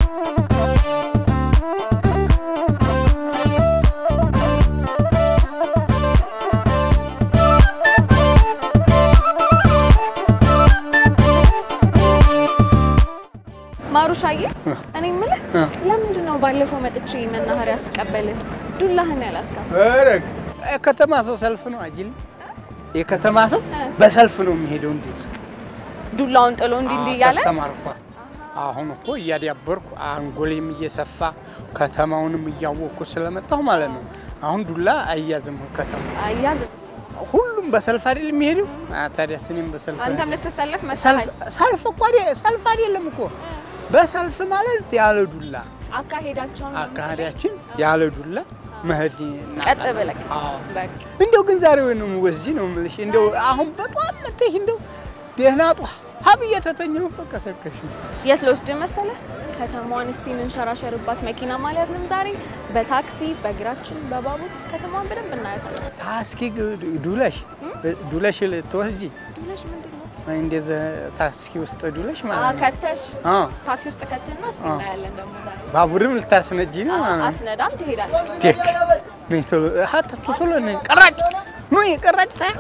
ማሩሻዬ እኔ የምልህ ለምንድን ነው ባለፈው መጥቼ መናኸሪያ ስቀበልህ ዱላህን ያላስካት? ኧረ የከተማ ሰው ሰልፍ ነው አጅል የከተማ ሰው በሰልፍ ነው የሚሄደው። እንዲህ ዱላውን ጥሎ እንዲህ እንዲህ እያለ ተስተማርኳ። አሁን እኮ እያዳበርኩ አንጎሌም እየሰፋ ከተማውንም እያወቅኩ ስለመጣሁ ማለት ነው። አሁን ዱላ አያዝም ከተማ አያዝም። ሁሉም በሰልፍ አይደል የሚሄደው? አ፣ ታዲያስ እኔም በሰልፍ አንተም ልትሰለፍ ሰልፍ መሰለህ። ሰልፍ እኮ አይደል- ሰልፍ አይደለም እኮ በሰልፍ ማለት ያለ ዱላ አካሄዳቸውን ነው አካሄዳችን ያለ ዱላ መሄድ እና- ቀጥ ብለህ አዎ። በቃ እንደው ግን ዛሬ ወይ ነው የምወስጂ ነው የምልሽ። እንደው አሁን በጧት መጥተሽ እንደው ደህና ጧ ሀብ እየተተኘሁ ቀሰቀሽ የት ልወስድ መሰለህ? ከተማዋን እስቲ እንንሸራሸርባት። መኪና አልያዝንም ዛሬ። በታክሲ በእግራችን በባቡር ከተማዋን በደንብ እናያታለን። ታስኪ ዱለሽ ዱለሽ ልትወስጂ ዱላሽ ምንድን ነው? እንደዚህ ታስኪ ውስጥ ዱለሽ አ ማለት ነው። ከተሽ አዎ ታክሲ ውስጥ ከተና እስቲ አዎ። እናያለን ደግሞ ዛሬ። ባቡርም ልታስነጂ ነው አ- ማለት ነው። አትነዳም፣ ትሄዳለህ። ቼክ ነይ ቶሎ ሀት ቶሎ ነይ ቀራጭ ኑ ቀራጭ ታ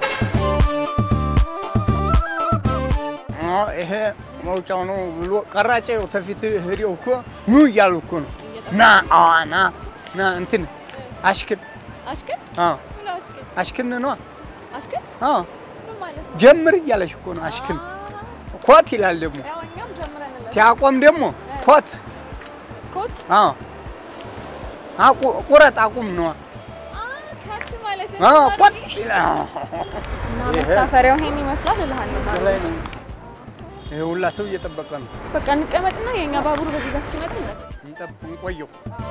ይሄ መውጫው ነው ብሎ ቀራጭ ነው ተፊት ህዲው እኮ ኑ እያሉ እኮ ነው። ና አዋ ና ና እንትን አሽክን አሽከን አዎ ምን አሽከን አሽክን ነው አሽከን አዎ ምን ማለት ነው? ጀምር እያለሽ እኮ ነው። አሽክን ኮት ይላል ደግሞ ያው እኛም ጀምረንለት ቲያቆም ደግሞ ኮት ኮት አዎ አቁ- ቁረጥ አቁም ነው አ ከት ማለት አዎ ነው። ኮት ይላል እና መሳፈሪያው ይሄን ይመስላል እልሃለሁ። እዚህ ላይ ነው። ይሄ ሁላ ሰው እየጠበቀ ነው። በቃ እንቀመጥና የኛ ባቡር በዚህ ጋር እስኪመጣ እንጠብቅ። እንጠብቅ፣ እንቆየው።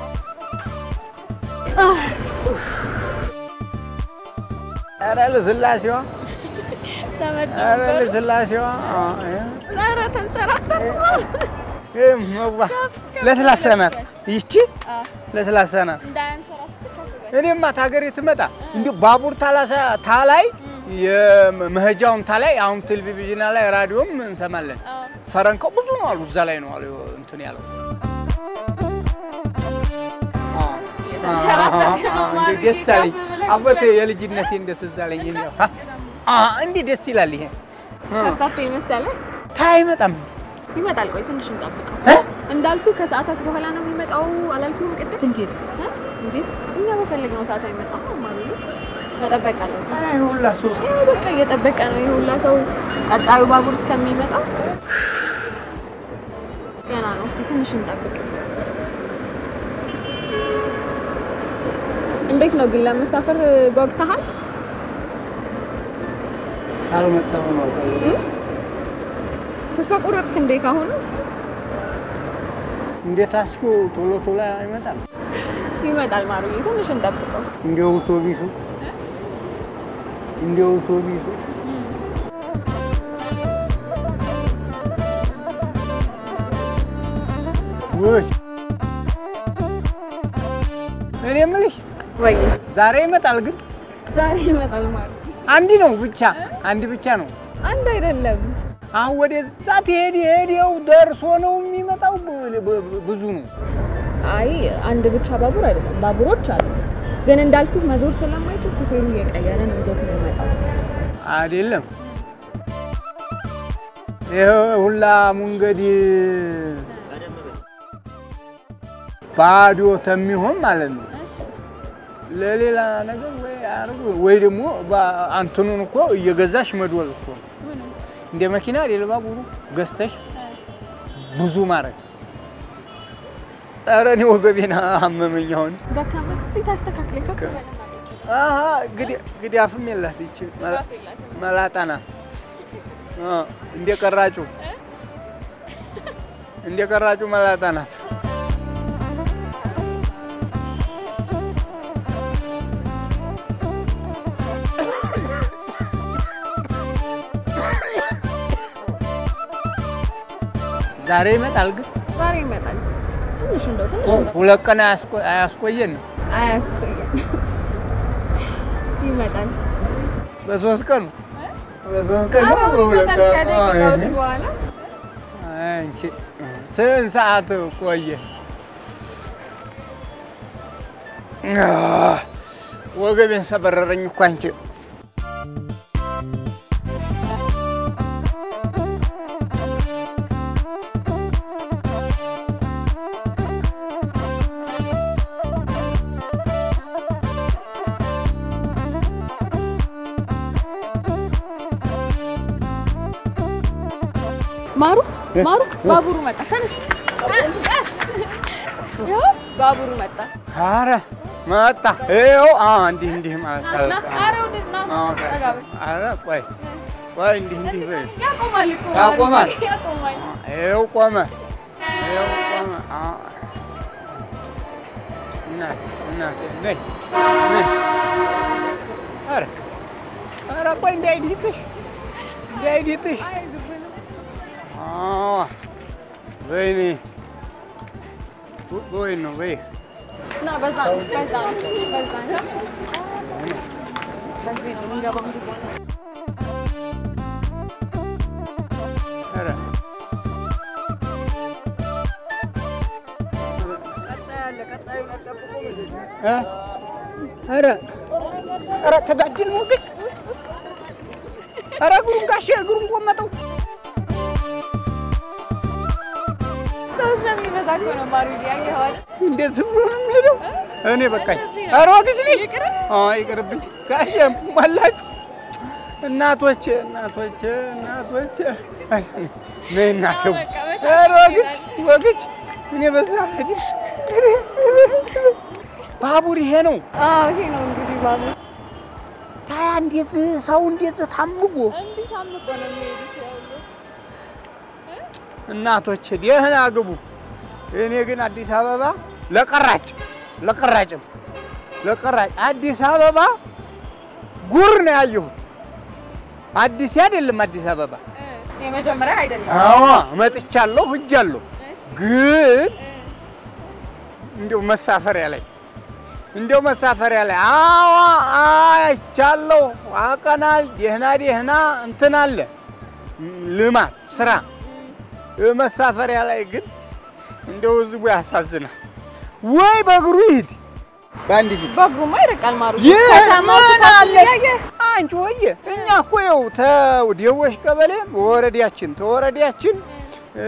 ኧረ ለስላሴዋ ተመቸኝ ኧረ ነበር። ለስላሴዋ ኧረ ተንሸራተን ለስላሳ ናት ይቺ አ ለስላሳ ናት። እንዳያንሸራትት ከፍ በል። እኔማ ታገሬ ትመጣ እንዲሁ ባቡር ታላሳ ታላይ የመሄጃውን ታላይ አሁን ቴሌቪዥን ላይ ራዲዮም እንሰማለን። አ ፈረንካው ብዙ ነው አሉ እዛ ላይ ነው አሉ እንትን ያለው እየተንሸራተትክ ነው እንዴ ማርዬ፣ ደስ አለኝ። ከፍ ብለህ አቦቴ ብለህ። የልጅነቴ እንዴት እዛ አለኝ። እኔ አ አ እንዲህ ደስ ይላል። ይሄ ሸርታቴ መሰለህ? ታይ አይመጣም ይመጣል። ቆይ ትንሽ እንጠብቀው። እ? እንዳልኩ ከሰዓታት በኋላ ነው የሚመጣው አላልኩም ቅድም? እንዴት እ? እንዴት እኛ በፈለግነው ሰዓት አይመጣም ማርዬ። መጠበቅ አለብን። አይ ሁላ ሰው ያው በቃ እየጠበቀ ነው የሁላ ሰው ቀጣዩ ባቡር እስከሚመጣ ገና ነው። እስቲ ትንሽ እንጠብቅ። እንዴት ነው ግን ለመሳፈር ጓጉተሃል? አልመጣም ነው ተስፋ ቆረጥክ እንዴ? ካሁኑ እንዴት አስኮ ቶሎ ቶሎ አይመጣም። ይመጣል ማሩዬ፣ ትንሽ እንጠብቀው። እንደ አውቶቢሱ እንደ አውቶቢሱ ወይ እኔ የምልሽ ወይ ዛሬ ይመጣል ግን ዛሬ ይመጣል ማሩ። አንድ ነው ብቻ አንድ ብቻ ነው። አንድ አይደለም። አሁን ወደዛ ትሄድ ሄደው ደርሶ ነው የሚመጣው። ብ- ብ- ብዙ ነው። አይ አንድ ብቻ ባቡር አይደለም፣ ባቡሮች አሉ። ግን እንዳልኩ መዞር ስለማይችል ሹፌሩ እየቀየረ ነው ይዞት የሚመጣው። አይደለም ይሄ ሁላ መንገድ ባዶ ተሚሆን ማለት ነው። ለሌላ ነገር ወይ አርጉ ወይ ደግሞ ባ- አንትኑን እኮ እየገዛሽ መድወል እኮ ነው። እንደ መኪና አይደል ባቡሩ ገዝተሽ ብዙ ማድረግ። ኧረ እኔ ወገቤን አመመኝ አሁን። ደካማ እስቲ ታስተካክለኝ ከፍ በልና ቁጭ በል። አሀ ግዲ- ግዳፍም የላት ይቺ መላ- ራስ የላትም። መላጣ ናት። አ፣ እንደ ቀራጩ እንደ ቀራጩ መላጣ ናት። ዛሬ ይመጣል ግን ዛሬ ይመጣል። ትንሽ እንደው ትንሽ እንደው ሁለት ቀን አያስቆ- አያስቆየን። አያስቆየም። ይመጣል። በሶስት ቀን በሶስት ቀን ነው አዎ በሁለት ይመጣል ቀን? ከደቂቃዎች አይ፣ በኋላ። አንቺ ስንት ሰዓት ቆየ? አህ፣ ወገቤን ሰበረረኝ እኮ አንቺ። ማሩ ማሩ ባቡሩ መጣ። ተነስ ቀስ። ይኸው ባቡሩ መጣ። ኧረ መጣ። ይኸው አዎ፣ እንዲህ እንዲህ ማለት ና ና፣ ኧረ ወደ ና አዎ፣ ጠጋ በል። ኧረ ቆይ ቆይ፣ እንዲህ እንዲህ በይ። ያቆማል እኮ ማሩ። ያቆማል? ያቆማል። ይኸው ቆመ፣ ይኸው ቆመ። አዎ። እናቴ እናቴ ነይ ነይ። ኧረ ኧረ ቆይ እንዳይዲጥሽ እንዳይዲጥሽ። አዎ በይኔ በይ ነው በይ ና በዛ ነው በዛ ነው በዛ ነው። በዚህ ነው የምንገባው እንግዲህ። ኧረ እ ኧረ ኧረ ተጋድል ነው ግን ኧረ እግሩን ጋሼ እግሩን ቆመጠው። ሰው ስለሚበዛ እኮ ነው ማሩ። እዚህ ያየኸው አይደል? እንዴት ብሎ ነው የሚሄደው? እኔ በቃኝ። ኧረ ወግጅ ነኝ። አዎ ይቅርብኝ ጋሼ ሞላችሁ። እናቶቼ እናቶቼ እናቶቼ አይ፣ ነይ እናቴ በቃ በታች ኧረ ወግጅ ይላል። ወግጅ እኔ በዛ አልሄድም። ባቡር ይሄ ነው። አዎ ይሄ ነው እንግዲህ ባቡር። ታያ እንዴት ሰው እንዴት ታምጎ እንዲህ ታምቆ ነው የሚሄዱት ያለው። እናቶች ደህና ግቡ። እኔ ግን አዲስ አበባ ለቀራጭ ለቀራጭም ለቀራጭ አዲስ አበባ ጉር ነው ያየሁት። አዲስ አይደለም አዲስ አበባ። የመጀመሪያ አይደለም። አዎ መጥቻለሁ፣ ሂጃለሁ። እሺ ግን እንዲያው መሳፈሪያ ላይ እንዲያው መሳፈሪያ ላይ አዎ አይቻለሁ፣ አቀናል። ደህና ደህና እንትን አለ ልማት ስራ መሳፈሪያ ላይ ግን እንደው ህዝቡ ያሳዝናል። ወይ በእግሩ ይሂድ በአንድ ፊት በእግሩማ ይርቃል ማሩ። ይህ ከተማው ምን ስፋት አለ? እያየህ አንቺ ወየ እኛ እኮ ይኸው ተደወሽ ቀበሌ በወረዳችን ተወረዳችን እ፣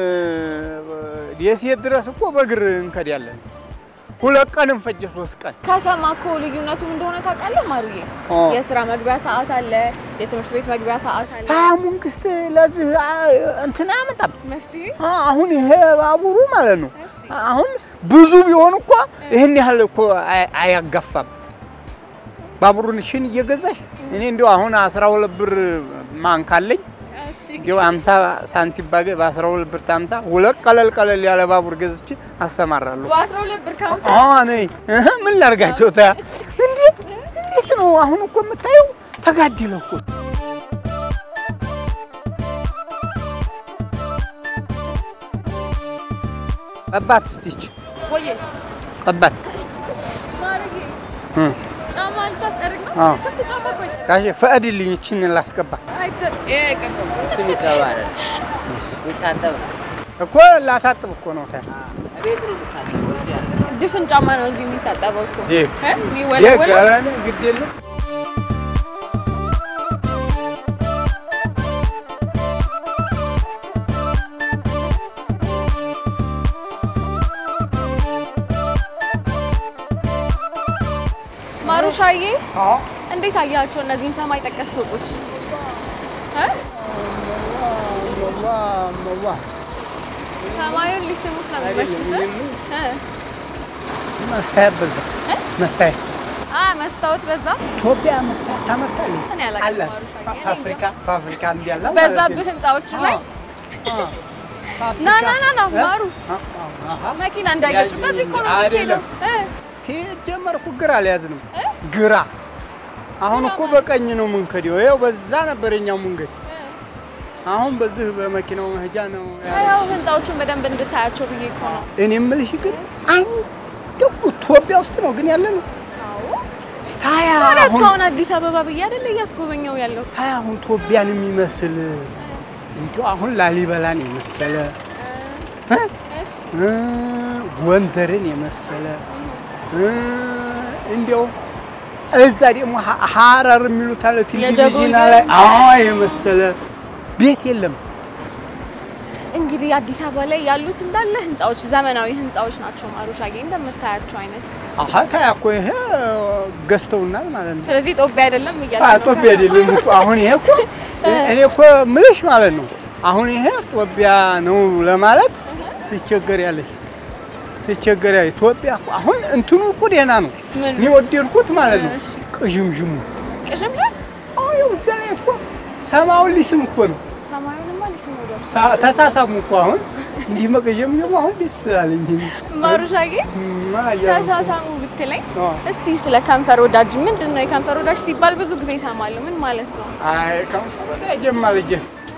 ደሴት ድረስ እኮ በእግር እንከዳለን። ሁለት ቀንም ፈጀ ሶስት ቀን ከተማ እኮ ልዩነቱ ምን እንደሆነ ታውቃለህ ማሩዬ? ኦ። የስራ መግቢያ ሰዓት አለ፣ የትምህርት ቤት መግቢያ ሰዓት አለ። ታያ መንግስት ለዚህ አ- እንትን አያመጣም። መፍትሄ አ- አሁን ይሄ ባቡሩ ማለት ነው እሺ። አሁን ብዙ ቢሆን እኮ ይህን ያህል እኮ አይ- አያጋፋም። ባቡሩን ሽን እየገዛሽ እኔ እንዲያው አሁን አስራ ሁለት ብር ማን ካለኝ እሺ እንዲያው አምሳ ሳንቲም ባገ በአስራ ሁለት ብር ታምሳ ሁለት ቀለል ቀለል ያለ ባቡር ገዝቼ አሰማራለሁ። በአስራ ሁለት ብር ከሀምሳ አዎ ነይ እህ ምን ላድርጋቸው? ታያ እንዴ እንዴት ነው አሁን እኮ የምታየው ተጋድለው እኮ ጠባት እስቲች ቆየ ጠባት ማሩዬ እ ጫማ ልታስጠርግ ነው? አዎ። ክፍት ጫማ ቆይ ጋሼ ፈቅድልኝ እችን ላስገባ አይተ ይቅር እሱን ይቀባል ይታጠብ ነው። እኮ ላሳጥብ እኮ ነው ታያ ቤት ነው የሚታጠበው። እዚህ አለ ድፍን ጫማ ነው እዚህ የሚታጠበው እኮ ይህ እ? የሚወለወለው የቀረን ግድ የለም ማሩሻዬ አዎ እንዴት አያቸው እነዚህን ሰማይ ጠቀስ ፎቆች እ? መዋ መዋ ሰማዩን ሊስሙት ነው የሚመስሉት እ? መስታየት በዛ እ? መስታየት አ መስታወት በዛ ኢትዮጵያ መስታየት ታመርታለች። እኔ አላውቅም አለ ማሩሻዬ። እኔ ፋብሪካ ፋብሪካ እንዲያለ በዛብህ ህንፃዎቹ ላይ ና ና ና ና ማሩ መኪና እንዳይገጭ በዚህ እኮ ነው አይደለም። የምትሄደው እ? ጀመርኩ ግራ አልያዝንም። እ? ግራ አሁን እኮ በቀኝ ነው የምንከደው። ይኸው በዛ ነበር የኛው መንገድ። እ? አሁን በዚህ በመኪናው መሄጃ ነው ያለው። ያው ህንፃዎቹን በደንብ እንድታያቸው ብዬ እኮ ነው እኔ የምልሽ ግን እንደው ኢትዮጵያ ውስጥ ነው ግን ያለ ነው። ታያ ታዲያ አሁን እስካሁን አዲስ አበባ ብዬ አይደለ እያስጎበኘው ያለው ታያ አሁን ኢትዮጵያን የሚመስል እንዲሁ አሁን ላሊበላን የመሰለ እሺ እ፣ ጎንደርን የመሰለ እ፣ እንዲያው እዛ ደግሞ ሀ- ሀረር የሚሉት አለ ቴሌቪዥን የጀጎል ላይ አዎ የመሰለ ቤት የለም። እንግዲህ አዲስ አበባ ላይ ያሉት እንዳለ ህንፃዎች ዘመናዊ ህንፃዎች ናቸው። ማሩሻጌ እንደምታያቸው አይነት። አሀ ታያ እኮ ይሄ ገዝተውናል ማለት ነው። ስለዚህ ጦቢያ አይደለም እያለ ነው። ጦቢያ አይደለም እኮ አሁን ይሄ እኮ እኔ እኮ ምልሽ ማለት ነው። አሁን ይሄ ጦቢያ ነው ለማለት ትቸገሪያለሽ፣ ትቸገሪያለሽ። ኢትዮጵያ እኮ አሁን እንትኑ እኮ ደህና ነው። ምን? እኔ ወደድኩት ማለት ነው። እሺ። ቅዥምዥሙ ቅሽምሽም አሁን ይኸው እዛ ላይ እኮ ሰማዩን ሊስም እኮ ነው። ሰማዩንማ ሊስም ወደ ሳ- ተሳሳሙ እኮ አሁን እንዲህ መቅዠምዠሙ አሁን ደስ አለኝ። ማሩሻጌ እማ እያሉ እኮ። ተሳሳሙ ብትለኝ አዎ። እስቲ ስለ ከንፈር ወዳጅ ምንድን ነው? የከንፈር ወዳጅ ሲባል ብዙ ጊዜ ይሰማለሁ። ምን ማለት ነው? አይ ከንፈር ወዲያ ጀማ ልጄ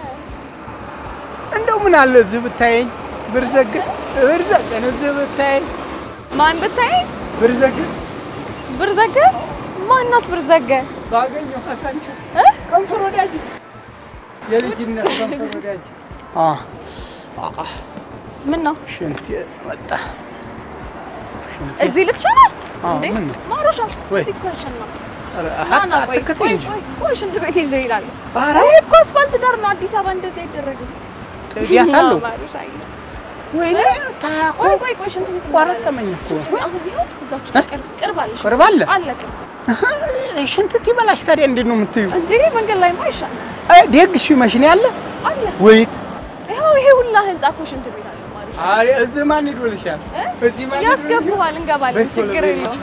እንደው ምን አለ እዚህ ብታየኝ ብርዘግ ብርዘግን እዚህ ብታየኝ ማን ብታይ ብርዘግ ብርዘገ ማናት ብርዘገ? ባገኘው ካካንቸ ከንፈር ወዳጅ የልጅነት ከንፈር ወዳጅ አ አ ምን ነው ሽንት መጣ ሽንት እዚህ ልትሸና አዎ፣ እንዴ? ምን ነው? ማሩሻ ወይ። እዚህ እኮ አይሸና ኧረ ና ና ቆይ አትከተኝ ቆይ እንጂ ቆይ ቆይ ሽንት ቤት ይዤ ይላል። ኧረ ይሄ እኮ አስፋልት ዳር ነው። አዲስ አበባ እንደዚህ አይደረግም። ጥዲያት አለው ማሩሻዬ ወይኔ ታኮ ቆይ ቆይ ቆይ ሽንት ቤት ቆረጠመኝ እኮ ወይ አሁን ይኸው እዛች ቅርብ ቅርብ አለ ሽንት ቅርብ አለ? ቤት። አለ ቅርብ ሽንት ትበላሽ ታዲያ እንዴት ነው የምትዩ? እንዴ መንገድ ላይ ማይሻል ደግ እሺ መሽን ያለ አለ ወይት ይኸው ይሄ ሁላ ህንጻ እኮ ሽንት ቤት አለ ማሩሻ አሬ እዚህ ማን ይዶልሻል? እ? እዚህ ማን ያስገቡሃል እንገባለን ችግር የለውም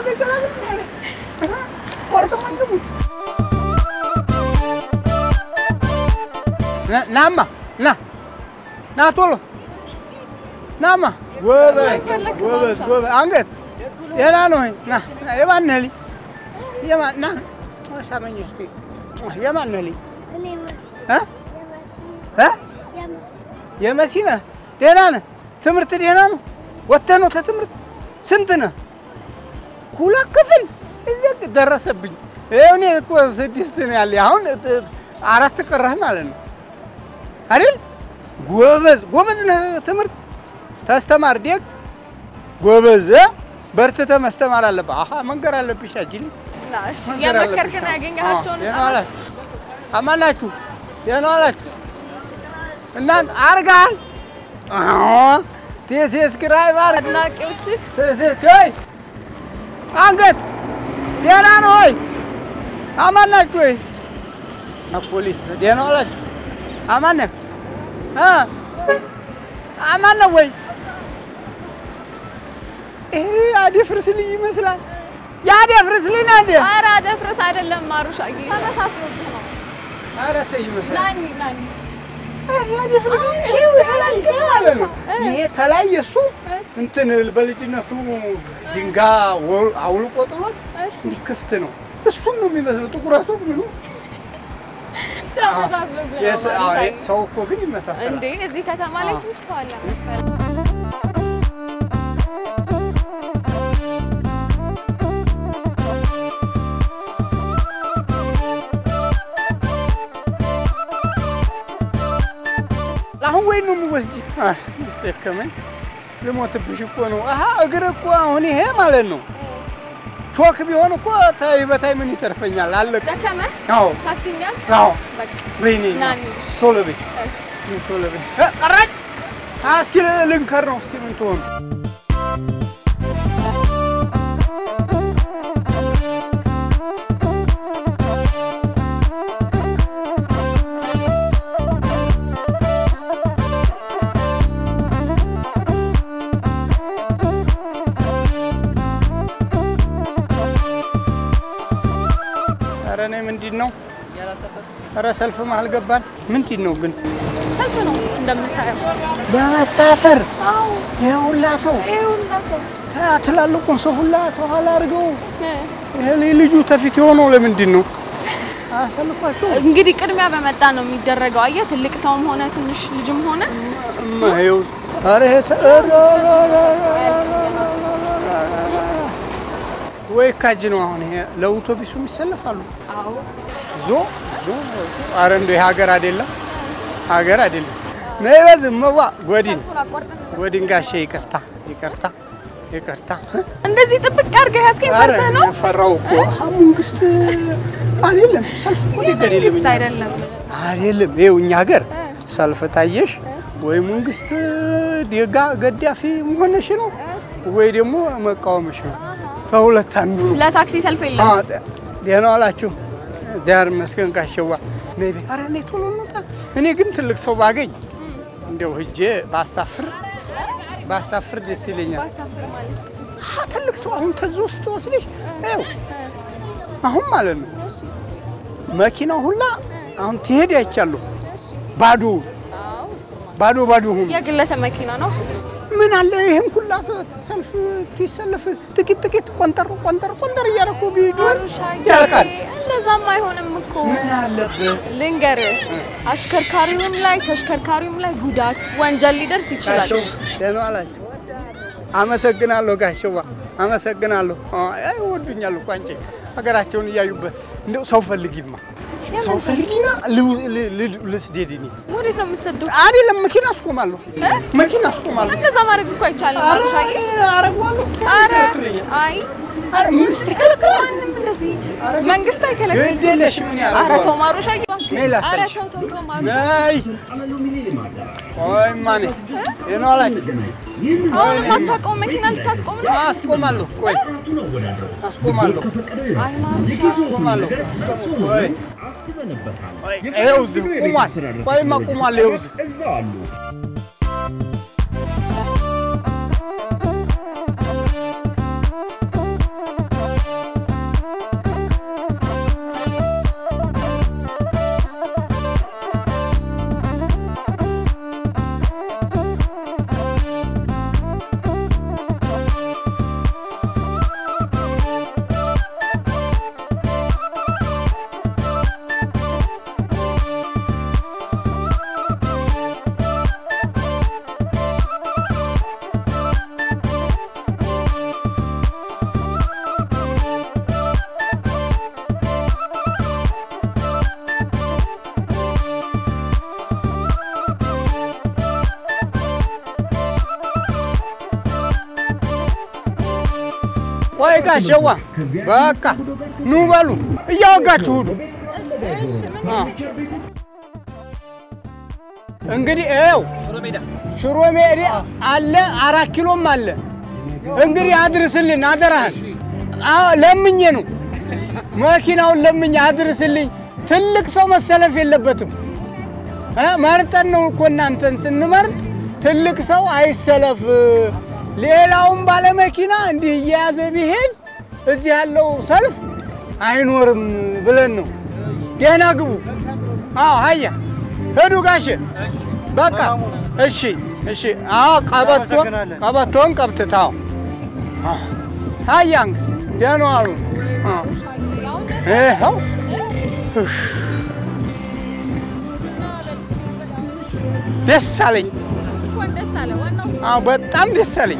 ናማ ና ና ቶሎ ናማ ጎበዝ ጎበዝ ጎበዝ አንገት ደህና ነው ወይ? ና ና፣ የማን ነህ ልጅ? የማን ና ሳመኝ እስኪ የማን ነህ ልጅ? እ? እ? የመሲ ነህ? ደህና ነህ? ትምህርት ደህና ነው? ወጥተህ ነው ተትምህርት? ስንት ነህ? ሁለት ክፍል እዚህ ደረሰብኝ። ይኸው እኔ እኮ ስድስት ነው ያለኝ። አሁን ጥ- አራት ቀረህ ማለት ነው አይደል? ጎበዝ ጎበዝ ነህ። ትምህርት ተስተማር ደግ ጎበዝ እ? በርትተህ ማስተማር አለብህ። አሀ መንገር አለብሽ አጅል እሺ የመከርክን ያገኘሃቸውን ደህና ዋላችሁ? አማን ናችሁ? ደህና ዋላችሁ? እናንተ አርጋል ቴሴስክራይብ አርግ አድናቂዎችህ ቴሴስክራይ አንገት ደህና ነው ወይ? አማን ናችሁ ወይ? ፖሊስ ደህና ዋላችሁ? አማን ነህ እ? አማን ነው ወይ? ይሄ አደፍርስ ልጅ ይመስላል። የአደፍርስ ልጅ ነህ እንዴ? ኧረ አደፍርስ አይደለም ማሩሻዬ ተመሳስሎብህ ነው ኧረ ተይ ይመስላል። ናኒ ናኒ ይሄ ተላይ የእሱ እሺ እንትን በልጅነቱ ድንጋይ ወ- አውልቆ ጥሎት እሺ እንዲህ ክፍት ነው። እሱን ነው የሚመስለው ጥቁረቱ ምኑ። ተመሳስሎብህ ነው የስ- አዎ፣ ማሩሻዬ ሰው እኮ ግን ይመሳሰላል። እንዴ እዚህ ከተማ ላይ አዎ። ስንት ሰው አለ መሰለህ? አሁን ወይ ነው የምወስጂ? አህ፣ ደከመኝ። ልሞትብሽ እኮ ነው። አሀ እግር እኮ አሁን ይሄ ማለት ነው ቾክ ቢሆን እኮ ታይ በታይ ምን ይተርፈኛል? አለቀ። ደከመህ? አዎ ታክሲ እንያዝ? አዎ። በቃ ወይኔ ና እንሂድ። ቶሎ በይ እሺ ቶሎ በይ። እ፣ ቀራጭ አ፣ እስኪ ልንከር ነው እስኪ ምን ትሆኑ ኧረ እኔ ምንድን ነው ኧረ ሰልፍ መሀል ገባን። ምንድን ነው ግን ሰልፍ ነው እንደምታየው። ለመሳፈር አዎ ይሄ ሁላ ሰው ይሄ ሁላ ሰው ታ- ትላልቁን ሰው ሁላ ተኋላ አድርገው እ፣ ይሄ ልጅ- ልጁ ተፊት የሆነው ለምንድን ነው? አሰልፏቸው እንግዲህ ቅድሚያ በመጣ ነው የሚደረገው። አየህ ትልቅ ሰውም ሆነ ትንሽ ልጅም ሆነ እማዬው ኧረ ይሄ ሰ- ኧረ ኧረ ኧረ ወይ ካጅ ነው አሁን ይሄ ለአውቶቢሱም ይሰለፋሉ። አዎ ዞ ዞ ዞ። ኧረ እንደው ይሄ ሀገር አይደለም ሀገር አይደለም። ነይ በዝም መዋ ጎዲን ሰልፉን አቋርጠን ወድንጋሼ ይቅርታ ይቅርታ ይቅርታ። እንደዚህ ጥብቅ አድርገህ ያስከኝ ኧረ ፈርተህ ነው? ፈራው እኮ መንግስት አይደለም ሰልፍ እኮ ሊገድ የለም መንግስት አይደለም። አይደለም። ይኸው እኛ ሀገር ሰልፍ ታየሽ ወይ መንግስት ዴጋ ገዳፊ መሆንሽ ነው ወይ ደግሞ መቃወምሽ ነው። ከሁለት አንዱ ነው። ለታክሲ ሰልፍ የለም። አዎ፣ ደህና ዋላችሁ። ዳር መስገን ካሸዋ ነይ ቤት። ኧረ ነይ ቶሎ እንውጣ። እኔ ግን ትልቅ ሰው ባገኝ እንደው ሂጄ ባሳፍር ባሳፍር ደስ ይለኛል። ባሳፍር ማለት አ ትልቅ ሰው አሁን ተዚ ውስጥ ወስደሽ ይኸው አሁን ማለት ነው መኪናው ሁላ አሁን ትሄድ አይቻለሁ። ባዶ ባዶ ባዶ ሆኖ የግለሰብ መኪና ነው። ምን አለ ይሄን ሁላ ሰልፍ ትሰልፍ ጥቂት ጥቂት ቆንጠር ቆንጠር ቆንጠር እያደረኩ ቢሆን ያልቃል። እንደዛም አይሆንም እኮ ምን አለበት ልንገርህ፣ አሽከርካሪውም ላይ ተሽከርካሪውም ላይ ጉዳት ወንጀል ሊደርስ ይችላል። ጋሸው ደህና ዋላችሁ። አመሰግናለሁ ጋሸዋ፣ አመሰግናለሁ። አይ ወዱኛል እኮ አንቺ ሀገራቸውን እያዩበት እንደው ሰው ፈልጊማ ሰው ፈልጊና ል- ል- ል- ልስደድ እኔ ወዴት ነው የምትሰዱት? አይደለም መኪና አስቆማለሁ፣ መኪና አስቆማለሁ። እንደዛ ማድረግ እኮ አይቻልም። ኧረ ማሩሻዬ አረገዋለሁ። ኧረ ይከለክለኛል። አይ ኧረ መንግስት ይከለክላል። ማንም እንደዚህ መንግስት አይከለክልም። ግድ የለሽም ምን ኧረ ያደርገዋል? ተው ማሩሻዬ፣ ነይ ላሳይሽ። ኧረ ተው ተው ተው ማሩሻ። ነይ ቆይ ማኔ ደህና ዋላችሁ። አሁንም አታውቀውም መኪና ልታስቆም ነው? አስቆማለሁ፣ ቆይ አስቆማለሁ፣ አይ ማሩሻ አስቆማለሁ። ቆይ ቆይ፣ ይኸው እዚህ ቁሟል። ቆይማ ቁሟል። ይኸው እዚህ ቆይ ጋሸዋ፣ በቃ ኑ በሉ እያወጋችሁ ሁዱ። እንግዲህ ይኸው ሽሮ ሜዳ አለ፣ አራት ኪሎም አለ። እንግዲህ አድርስልን አደራህን። አዎ ለምኜ ነው መኪናውን ለምኜ አድርስልኝ። ትልቅ ሰው መሰለፍ የለበትም። እ መርጠን ነው እኮ እናንተን ስንመርጥ ትልቅ ሰው አይሰለፍ። ሌላውም ባለመኪና እንዲህ እየያዘ ቢሄድ እዚህ ያለው ሰልፍ አይኖርም ብለን ነው። ደህና ግቡ። አዎ ሀያ ሂዱ ጋሼ። በቃ እሺ፣ እሺ። አዎ ቀበቶ ቀበቶን ቀብትታው ሀያ እንግዲህ ደህና ዋሉ። አዎ ይኸው እሽ፣ ደስ አለኝ። እንኳን ደስ አለ። ዋናው አዎ በጣም ደስ አለኝ።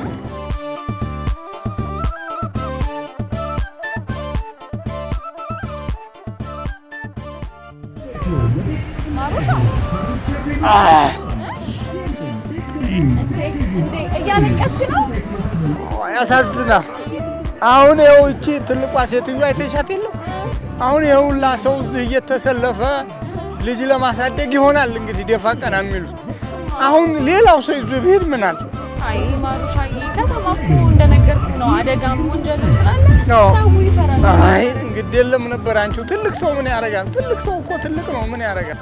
እንዴ እያለቀስክ ነው? ያሳዝናል። አሁን ይኸው እቺ ትልቋ ሴትዮ አይተሻት የለም? አሁን የሁላ ሰው እዚህ እየተሰለፈ ልጅ ለማሳደግ ይሆናል እንግዲህ ደፋ ቀና የሚሉት። አሁን ሌላው ሰው ይዞ ቢሄድ ምን አለ? አይ ማሩሻዬ፣ ከተማ እኮ እንደነገርኩ ነው፣ አደጋም ወንጀልም ስላለ አዎ። ሰው ይፈራል። አይ እንግዲህ የለም ነበር አንቺው። ትልቅ ሰው ምን ያደርጋል? ትልቅ ሰው እኮ ትልቅ ነው፣ ምን ያደርጋል?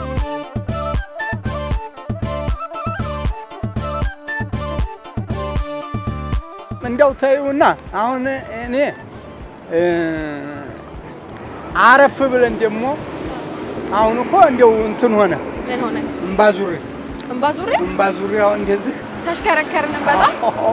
እንደው ተይውና አሁን እኔ እ አረፍ ብለን ደግሞ አሁን እኮ እንደው እንትን ሆነ ምን ሆነ? እምባዙሪ እንባ ዙሪ እምባዙሪያው እንደዚህ ተሽከረከርን በጣም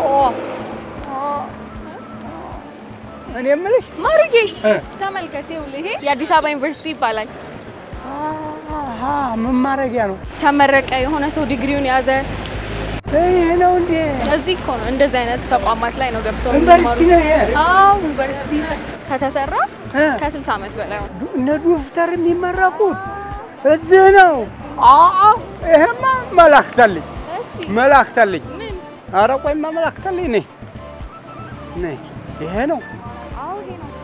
እኔ የምልሽ ማሩዬ፣ እ ተመልከት፣ ይኸውልህ ይሄ የአዲስ አበባ ዩኒቨርሲቲ ይባላል። አሃ ምን ማድረጊያ ነው? ተመረቀ የሆነ ሰው ዲግሪውን ያዘ። ይሄ ነው እንዴ? እዚህ እኮ ነው እንደዚህ አይነት ተቋማት ላይ ነው ገብተው ዩኒቨርሲቲ ነው ይሄ? አዎ ዩኒቨርሲቲ ከተሰራ እ ከ60 ዓመት በላይ ሆነ። ዱ- እነ ዶክተር የሚመረቁት እዚህ ነው። አዎ ይሄማ መላክታለኝ እሺ መላክታለኝ። ምን ኧረ ቆይ ማመላክተልኝ ነይ ነይ። ይሄ ነው አዎ ይሄ ነው።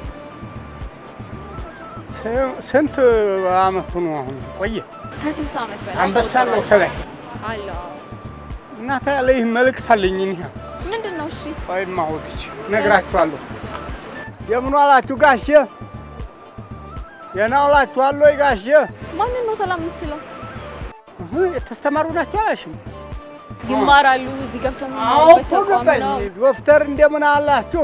ስ- ስንት አመቱ ነው አሁን? ቆየ ከስልሳ ዓመት በላይ አንበሳ ሰው ነው ተባለ። ተላይ አለ አዎ። እናታ ያለ ይህ መልእክት አለኝ እኒህ ምንድን ነው? እሺ ወይም አወቅች ነግራችኋለሁ። የምን ዋላችሁ ጋሼ? ደህና ውላችኋል ወይ ጋሼ? ማንን ነው ሰላም የምትለው? እህ፣ የተስተማሩ ናቸው አላልሽም? ይማራሉ እዚህ ገብተው አዎ የሚማሩበት እኮ ተቋም ገባኝ። ነው። ዶክተር እንደምን አላችሁ?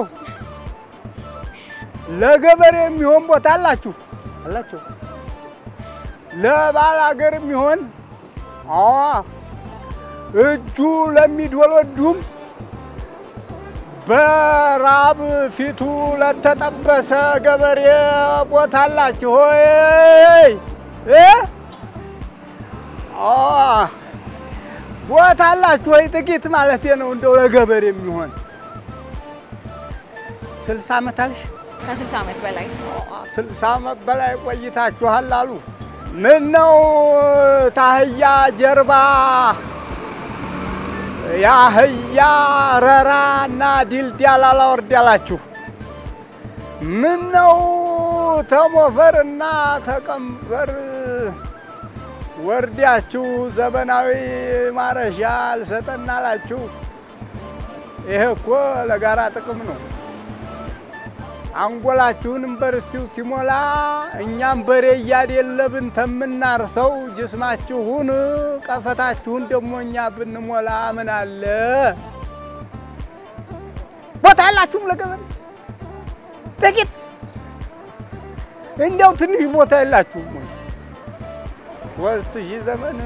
ለገበሬ የሚሆን ቦታ አላችሁ አላችሁ? ለባል ሀገር የሚሆን አዎ፣ እጁ ለሚዶለዱም በራብ ፊቱ ለተጠበሰ ገበሬ ቦታ አላችሁ ሆይ እ አዎ ቦታ አላችሁ ወይ? ጥቂት ማለት ነው እንደው ለገበሬ የሚሆን ስልሳ ዓመት አልሽ? ከስልሳ ዓመት በላይ ስልሳ ዓመት በላይ ቆይታችኋል አሉ። ምን ነው ታህያ ጀርባ የአህያ ረራ እና ዲልዲያል አላወርድ ያላችሁ? ምን ነው ተሞፈር እና ተቀንበር ወርዳችሁ ዘመናዊ ማረሻ አልሰጠን አላችሁ? ይሄ እኮ ለጋራ ጥቅም ነው። አንጎላችሁን ዩኒቨርሲቲው ሲሞላ እኛም በሬ እያደለብን ተምናርሰው ጅስማችሁን ቀፈታችሁን ደግሞ እኛ ብንሞላ ምን አለ? ቦታ ያላችሁም ለገበሬ ጥቂት እንዲያው ትንሽ ቦታ የላችሁም ወይ? ሶስት ሺህ ዘመን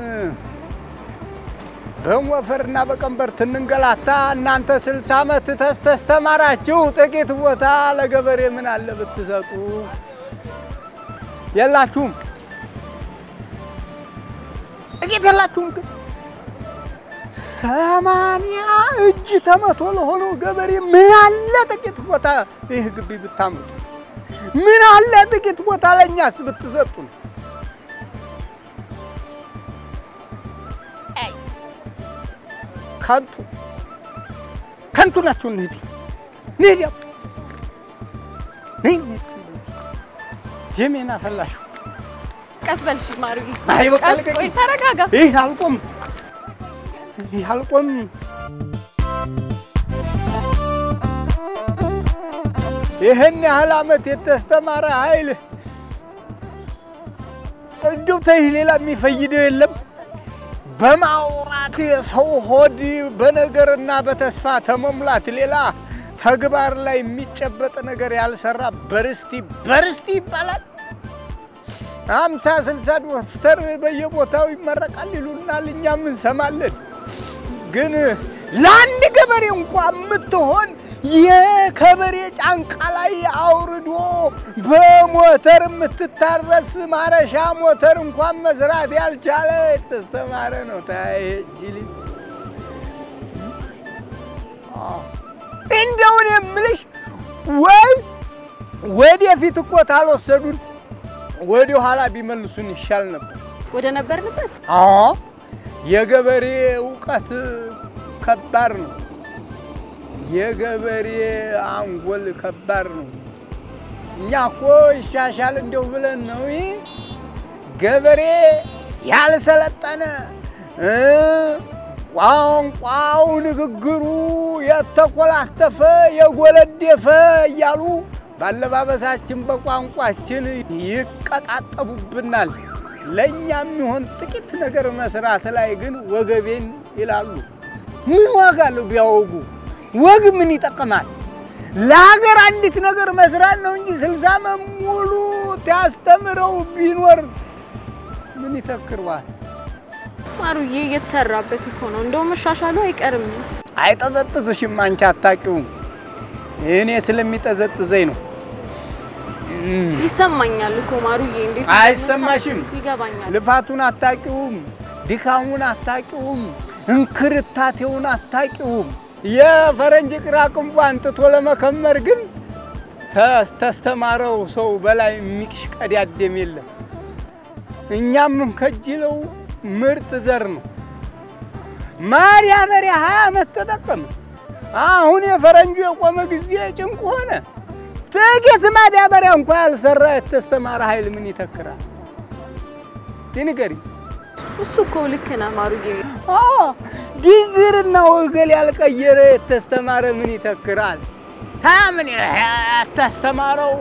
በሞፈርና በቀንበር ትንንገላታ እናንተ ስልሳ ዓመት ተስተማራችሁ ጥቂት ቦታ ለገበሬ ምን አለ ብትሰጡ? የላችሁም፣ ጥቂት የላችሁም። ግን ሰማንያ እጅ ተመቶ ለሆነው ገበሬ ምን አለ ጥቂት ቦታ ይህ ግቢ ብታምጡ? ምን አለ ጥቂት ቦታ ለእኛስ ብትሰጡን? አይ ከንቱ ከንቱ ናችሁ። እንሂድ እንሂድ፣ ያው እንሂድ። ጅሜን አፈላሽው። ቀስ በል እሺ ማሩዬ። አይ በቃ ቀስ ልቀቂኝ። ቆይ ተረጋጋ። ይህ አልቆም፣ ይህ አልቆም። ይህን ያህል ዓመት የተስተማረ ኃይል እንዲሁ ተይህ ሌላ የሚፈይደው የለም። በማውራት የሰው ሆድ በነገርና በተስፋ ተመሙላት ሌላ ተግባር ላይ የሚጨበጥ ነገር ያልሰራ በርስቲ በርስቲ ይባላል። አምሳ ስልሳ ዶክተር በየቦታው ይመረቃል ይሉናል፣ እኛም እንሰማለን። ግን ለአንድ ገበሬ እንኳ የምትሆን የከበሬ ጫንቃ ላይ አውርዶ በሞተር የምትታረስ ማረሻ ሞተር እንኳን መስራት ያልቻለ የተስተማረ ነው። ታይ ጅሊ እንደውን የምልሽ ወይ ወደፊት እኮ ታልወሰዱን ወደ ኋላ ቢመልሱን ይሻል ነበር። ወደ ነበርንበት አዎ የገበሬ እውቀት ከባድ ነው። የገበሬ አንጎል ከባድ ነው። እኛ እኮ ይሻሻል እንደው ብለን ነው። ይህ ገበሬ ያልሰለጠነ እ ቋንቋው ንግግሩ የተኮላተፈ የጎለደፈ እያሉ ባለባበሳችን በቋንቋችን ይቀጣጠቡብናል። ለእኛ የሚሆን ጥቂት ነገር መስራት ላይ ግን ወገቤን ይላሉ። ምን ዋጋ አለው ቢያወጉ? ወግ ምን ይጠቅማል? ለሀገር አንዲት ነገር መስራት ነው እንጂ ስልሳ ዓመት ሙሉ ሲያስተምረው ቢኖር ምን ይተክርዋል? ማሩዬ እየተሰራበት እኮ ነው። እንደው መሻሻሉ አይቀርም። አይጠዘጥዝሽም። አንቺ አታውቂውም። እኔ ስለሚጠዘጥዘኝ ነው። እም፣ ይሰማኛል እኮ ማሩዬ። እንዴት አይሰማሽም? ይገባኛል። ልፋቱን አታውቂውም። ድካሙን አታውቂውም። እንክርታቴውን አታውቂውም። የፈረንጅ ቅራቅንቧ አንጥቶ ለመከመር ግን ተስ- ተስተማረው ሰው በላይ የሚሽቀዳደም የለም። እኛም ከጅለው ምርጥ ዘር ነው። ማዳበሪያ ሀያ ዓመት ተጠቀመ። አሁን የፈረንጁ የቆመ ጊዜ ጭንቅ ሆነ። ጥቂት ማዳበሪያ እንኳ ያልሰራ የተስተማረ ኃይል ምን ይተክራል? ንገሪ። እሱ እኮ ልክ ነህ ማሩዬ። ዲግርና ወገል ያልቀየረ የተስተማረ ምን ይተክራል? ሀ ምን ያስተማረው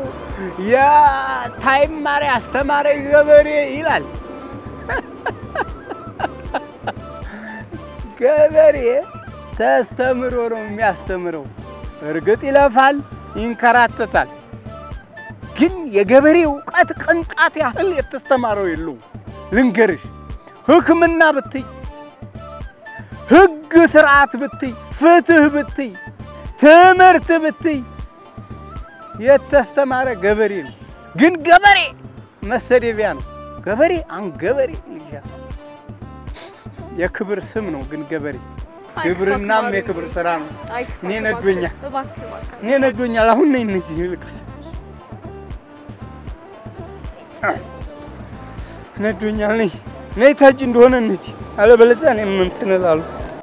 የታይማሪ አስተማረ ገበሬ ይላል። ገበሬ ተስተምሮ ነው የሚያስተምረው። እርግጥ ይለፋል፣ ይንከራተታል። ግን የገበሬ እውቀት ቅንጣት ያህል የተስተማረው የለውም። ልንገርሽ፣ ሕክምና ብትይ፣ ሕግ ስርዓት ብትይ፣ ፍትህ ብትይ፣ ትምህርት ብትይ የተስተማረ ገበሬ ነው። ግን ገበሬ መሰደቢያ ነው። ገበሬ አሁን ገበሬ ልጃ የክብር ስም ነው። ግን ገበሬ ግብርናም የክብር ስራ ነው። እኔ ነዶኛል፣ እባክህ እባክህ። እኔ ነዶኛል። አሁን ነኝ እንጂ ይልቅስ ነዶኛል። ነኝ ነይ ታጅ እንደሆነ እንጂ አለበለዚያ እኔም እንትን እላለሁ።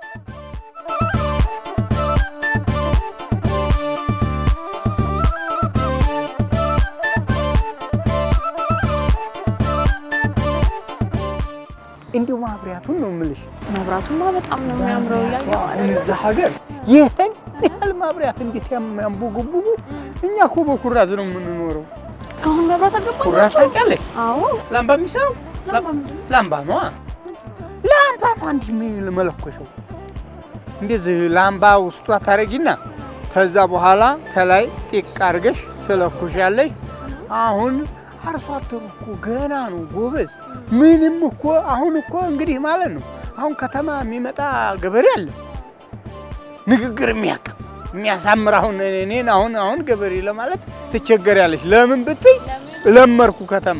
እንዲሁ ማብሪያቱን ነው የምልሽ። መብራቱማ በጣም ነው የሚያምረው እያየሁ አሁን እዛ ሀገር ይህን ያህል ማብሪያት እንዴት ያንቦገቡጉ። እኛ እኮ በኩራዝ ነው የምንኖረው። እስካሁን መብራት አልገባም። ኩራዝ ታውቂያለሽ? አዎ ላምባ የሚሰራው ላምባ ምንድን ነው? ላምባ ነዋ። ላምባ ነው አንድ የሚል መለኮሻው እንደዚህ ላምባ ውስጧ ታረጊና ከዛ በኋላ ከላይ ጢቅ አድርገሽ ትለኩሻለሽ። አሁን አርሶ አደሩ እኮ ገና ነው ጎበዝ። ምንም እኮ አሁን እኮ እንግዲህ ማለት ነው አሁን ከተማ የሚመጣ ገበሬ አለ ንግግር የሚያውቅ የሚያሳምር። አሁን እኔን አሁን አሁን ገበሬ ለማለት ትቸገሪያለሽ። ለምን ብትይ ለመርኩ ከተማ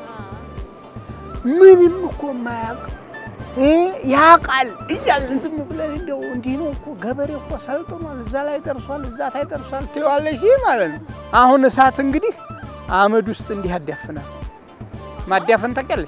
ምንም እኮ የማያውቅ ያውቃል እያልን ዝም ብለን እንደው እንዲህ ነው እኮ ገበሬ እኮ ሰልጥኗል፣ እዛ ላይ ደርሷል፣ እዛ ላይ ደርሷል ትይዋለሽ ማለት ነው። አሁን እሳት እንግዲህ አመድ ውስጥ እንዲህ ያዳፍናል። ማዳፈን ታውቂያለሽ?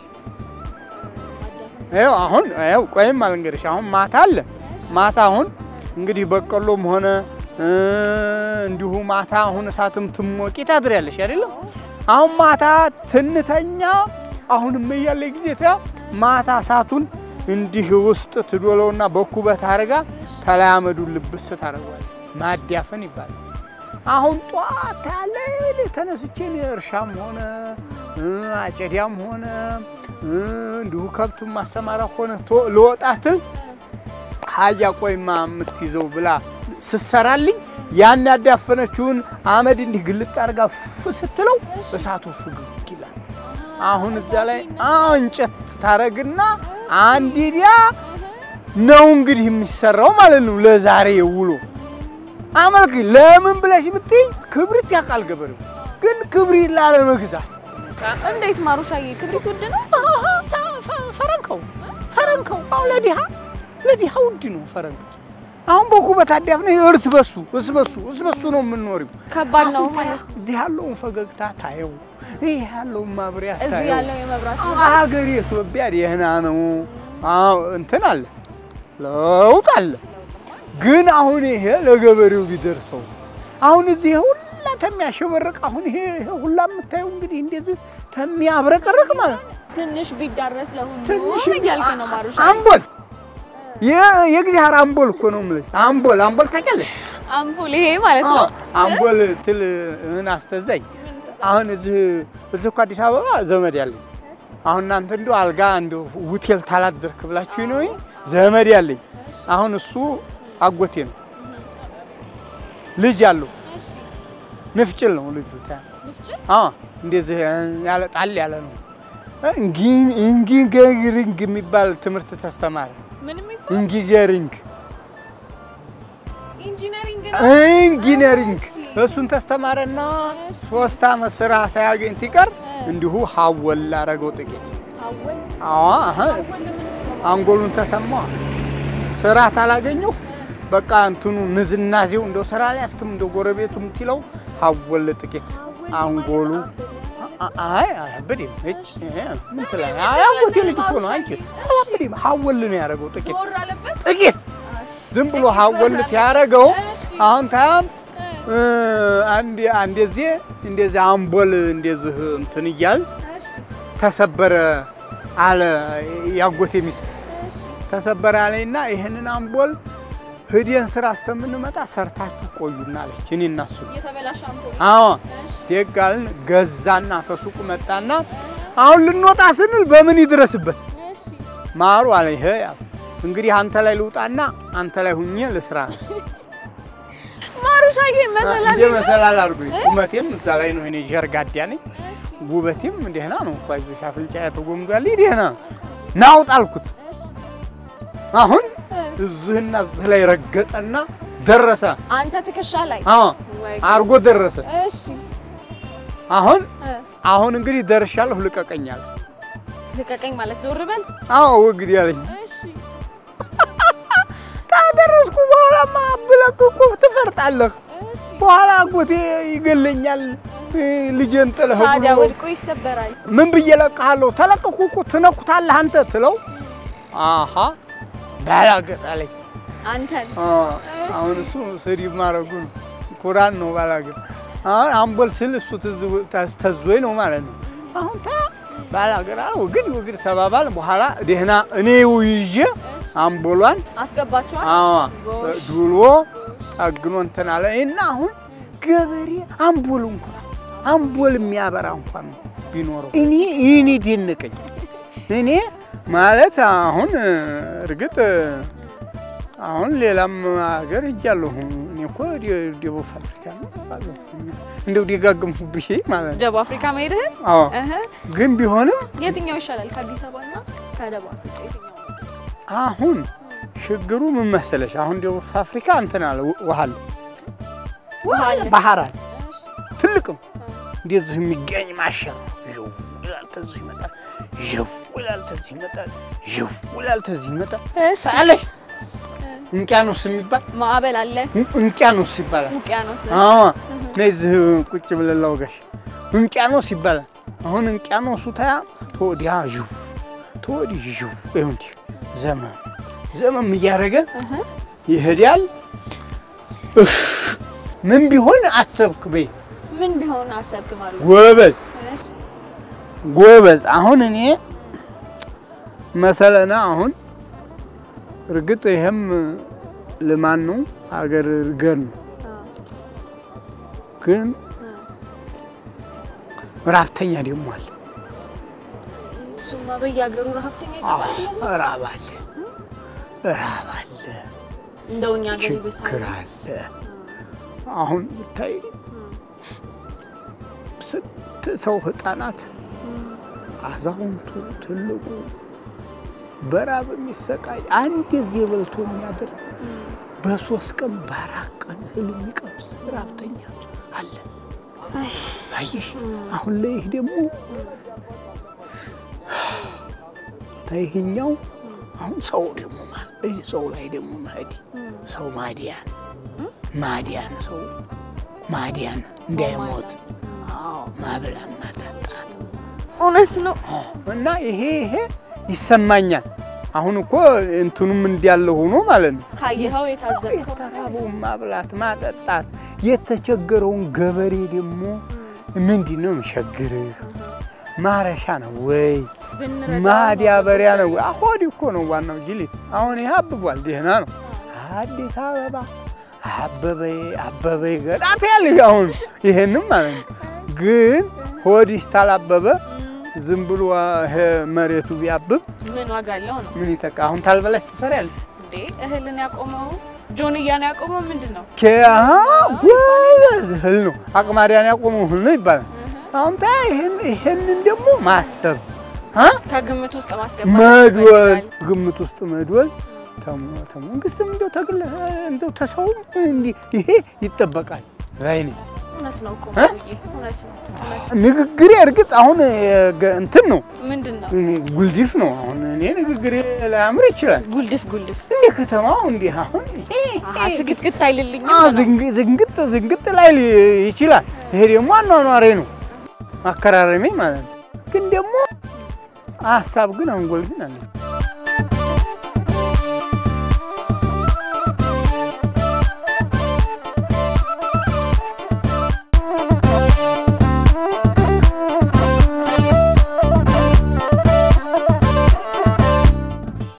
ይኸው አሁን ይኸው ቆይም አልንገርሽ። አሁን ማታ አለ ማታ አሁን እንግዲህ በቆሎም ሆነ እንዲሁ ማታ አሁን እሳትም ትሞቂ ታድሪያለሽ አይደለም? አሁን ማታ ትንተኛ አሁንም እያለ ጊዜ ታ ማታ እሳቱን እንዲህ ውስጥ ትዶለውና በኩበት አድርጋ ተላይ አመዱን ልብስ ታደርገዋለች። ማዳፈን ይባላል። አሁን ጧት ያለ ተነስቼ እርሻም ሆነ አጨዳም ሆነ እንዲሁ ከብቱን ማሰማራ ሆነ ለወጣትን ሀያ ቆይማ የምትይዘው ብላ ስሰራልኝ ያን ያዳፈነችውን አመድ እንዲህ ግልጥ አድርጋ ፍ ስትለው እሳቱ ፍግግ ይላል። አሁን እዛ ላይ እንጨት ታረግና አንዲዲያ ነው እንግዲህ የሚሰራው ማለት ነው። ለዛሬ ውሎ አመልክ ለምን ብለሽ ብትይ ክብሪት ያውቃል ገበሬው፣ ግን ክብሪት ላለመግዛት እንዴት ማሩሻዬ፣ ክብሪት ውድ ነው? ፈረንከው ፈረንከው አሁን ለድሃ ለድሃ ውድ ነው ፈረንከው። አሁን በኩበት አዳፍነ እርስ በሱ እርስ በሱ እርስ በሱ ነው የምንኖሪው። ከባድ ነው ማለት እዚህ ያለውን ፈገግታ ታየው፣ ይህ ያለውን ማብሪያ እዚህ ታየው። ያለው የመብራት ሀገር ኢትዮጵያ ደህና ነው። አዎ እንትን አለ ለውጥ አለ። ግን አሁን ይሄ ለገበሬው ቢደርሰው አሁን እዚህ ሁላ ተሚያሸበርቅ አሁን ይሄ ይሄ ሁላ የምታየው እንግዲህ እንደዚህ ተሚያብረቀርቅ ማለት ነው። ትንሽ ቢዳረስ ለሁሉ ትንሽ እያልክ ነው ማሩሻ። አምቦል የእግዚአብሔር አምቦል እኮ ነው የምልሽ። አምቦል አምቦል ታውቂያለሽ? አምፖል ይሄ ማለት ነው። አምቦል ትል እህን አስተዛኝ አሁን እዚህ እዚህ እኮ አዲስ አበባ ዘመድ ያለኝ አሁን እናንተ እንደው አልጋ እንደው ሆቴል ታላደርክ ብላችሁ ነው ዘመድ ያለኝ አሁን እሱ አጎቴ ነው። ልጅ አለው ንፍጭል ነው ልጁ። ታ አዎ እንደዚህ ያለ ጣል ያለ ነው። ኢንጂነሪንግ የሚባል ትምህርት ተስተማረ። ምን የሚባል ኢንጂነሪንግ ኢንጂነሪንግ ኢንጂነሪንግ እሱን ተስተማረና ሶስት አመት ስራ ሳያገኝ ሲቀር እንዲሁ ሀወል አረገው ጥቂት። አወል አዎ አሀ አንጎሉን ተሰማ ስራ ታላገኘሁ በቃ እንትኑ ንዝናዜው እንደው ስራ ላይ አስክም እንደው ጎረቤቱ ምትለው ሀወል ጥቂት አንጎሉ አ- አይ አያብድም። እች ምን ትላለህ? አይ አጎቴ ልጅ እኮ ነው አንቺ። አያብድም። ሀወል ነው ያደረገው ጥቂት ዞር አለበት። ጥቂት ዝም ብሎ ሀጎልት ያደረገው አሁን ታም አንድ እንደዚህ እንደዚህ አምቦል እንደዚህ እንትን እያል ተሰበረ አለ ያጎቴ ሚስት ተሰበረ አለኝና ይህንን አምቦል ህዲን ስራ እስከምንመጣ ሰርታችሁ ቆዩና አለች። እኔ እና እሱ የተበላሸ አምፖል አዎ ደጋልን ገዛና ከሱቁ መጣና አሁን ልንወጣ ስንል በምን ይድረስበት ማሩ አለ። ይሄ ያው እንግዲህ አንተ ላይ ልውጣና አንተ ላይ ሁኜ ልስራ ነው ማሩሻዬ መሰላል እንደ መሰላል አድርጉኝ። ቁመቴም እዛ ላይ ነው። እኔ ጀርጋዳ ነኝ። ውበቴም ደህና ነው እኮ አይዞሽ፣ አፍልጫ ተጎምዷል። ደህና ናውጥ አልኩት። አሁን እዚህና እዚህ ላይ ረገጠና ደረሰ። አንተ ትከሻ ላይ አዎ ወይ አርጎ ደረሰ። እሺ አሁን እ፣ አሁን እንግዲህ ደርሻለሁ፣ ልቀቀኛል። ልቀቀኝ ማለት ዞር በል አዎ እንግዲህ አለኝ። እሺ ካደረስኩ በኋላማ ብለቅቁ ትፈርጣለህ። እሺ በኋላ አጎቴ ይገለኛል። ልጄን ጥለህ ታዲያ ብሎ ወድቆ ይሰበራል ምን ብዬ ለቅሃለሁ? ተለቅኩ እኮ ትነኩታለህ አንተ ትለው። አሀ ባላገጥ አለኝ። አንተን አ፣ አሁን እሱ ስድብ ማድረጉ ነው። ኩራን ነው ባላገጥ። አሁን አምቦል ስል እሱ ትዝ- ተዝ- ተዞኝ ነው ማለት ነው። አሁን ታ ባላገጥ አለ ወግድ ወግድ ተባባል። በኋላ ደህና እኔ ይዤ አምቦሏን አስገባችኋል አዎ ጎሽ። ዱሎ ጠግኖ እንትን አለ እና አሁን ገበሬ አምቦል እንኳን አምቦል የሚያበራ እንኳን ቢኖረው እኔ እኔ ደነቀኝ። እኔ ማለት አሁን እርግጥ አሁን ሌላም ሀገር ሄጃለሁ። እኔ እኮ ደ- ደቡብ አፍሪካ ነው የምባለው። እንደው ደጋገምኩብሽ ማለት ነው። ደቡብ አፍሪካ መሄድህን አዎ እህ ግን ቢሆንም የትኛው ይሻላል ከአዲስ አበባ እና ከደቡብ አፍሪካ የትኛው አሁን ችግሩ ምን መሰለሽ? አሁን ደቡብ አፍሪካ እንትን አለ ውሃ አለ ውሃ አለ ባህር አለ እሺ ትልቅ ነው። እንደዚህ የሚገኝ ማሻ ነው። ዥው ይላል ተዚህ ይመጣል፣ ዥው ይላል ተዚህ ይመጣል፣ ዥው ይላል ተዚህ ይመጣል። እሺ አለ እንቅያኖስ የሚባል ማዕበል አለ እንቅያኖስ ይባላል። ውቅያኖስ ነው አዎ ነዚህ ቁጭ ብለን ላውጋሽ እንቅያኖስ ይባላል። አሁን እንቅያኖሱ ታያ ተወዲያ ዥው ተወዲህ ዥው ይሁን እንዲህ ዘመም ዘመም እያደረገ ይሄዳል። እህ ምን ቢሆን አሰብክ በይ ምን ቢሆን አሰብክ ማለት ነው ጎበዝ እሺ ጎበዝ አሁን እኔ መሰለና አሁን እርግጥ ይሄም ልማን ነው ሀገር እርገን ነው ግን ራብተኛ ደግሞ አለ። እሱማ በየሀገሩ ረሀብተኛ አዎ ይጠፋል ራብ አለ፣ ራብ አለ፣ እንደው እኛ ሀገር ይብሳል ችግር አለ። አሁን ብታይ ስንት ሰው ህፃናት፣ አዛውንቱ፣ ትልቁ በራብ የሚሰቃይ አንድ ጊዜ በልቶ የሚያድር በሶስት ቀን በአራት ቀን እህል የሚቀምስ ራብተኛ አለ። አየሽ አሁን ላይ ይህ ደግሞ ይህኛው አሁን ሰው ደግሞ ማ- ይህ ሰው ላይ ደግሞ መሄድ ሰው ማዲያን ማዲያን ሰው ማዲያን እንዳይሞት አዎ ማብላት ማጠጣት እውነት ነው እና ይሄ ይሄ ይሰማኛል። አሁን እኮ እንትኑም እንዲያለ ሆኖ ማለት ነው ካየኸው የታዘብከው የተራበውን ማብላት ማጠጣት፣ የተቸገረውን ገበሬ ደግሞ ምንድን ነው የሚቸግርህ? ማረሻ ነው ወይ ብንረዳው ማዳበሪያ ነው ወይ? አሆድ እኮ ነው ዋናው ጅሊት። አሁን ይሄ አብቧል፣ ደህና ነው። አዲስ አበባ አበበ አበበ ገዳት ያለሽ አሁን ይሄንም ማለት ነው። ግን ሆድሽ ታላበበ ዝም ብሎ ይሄ መሬቱ ቢያብብ ምን ዋጋ አለው ነው ምን ይጠቃ? አሁን ታልበላሽ ትሰሪያለሽ። እንዴ እህልን ያቆመው ጆንያን ያቆመው ምንድን ነው ኬ- አሃ፣ ጎበዝ እህል ነው አቅማዲያን ያቆመው እህል ነው ይባላል። አሁን ታ ይሄን ይሄንን ደግሞ ማሰብ አ ከግምት ውስጥ ማስገባት መድወል ያስፈልጋል። ግምት ውስጥ መድወል ተሙ- ተመንግስትም እንደው ተግለ እንደው ተሰውም እንዲህ ይሄ ይጠበቃል። ራይኔ እውነት ነው እኮ እ? ማሩዬ፣ እውነት ነው እውነት ንግግሬ እርግጥ አሁን የገ- እንትን ነው ምንድን ነው እኔ ጉልዲፍ ነው። አሁን እኔ ንግግሬ ላያምር ይችላል። ጉልድፍ ጉልድፍ እንደ ከተማው እንዲህ አሁን ይሄ አሀ ስግትግት አይልልኝም አዎ፣ ነው። ዝንግ- ዝንግጥ ዝንግጥ ላይ ይችላል። ይሄ ደግሞ አኗኗሬ ነው አከራረሜ ማለት ነው። ግን ደግሞ ሀሳብ ግን አንጎል ግን አለ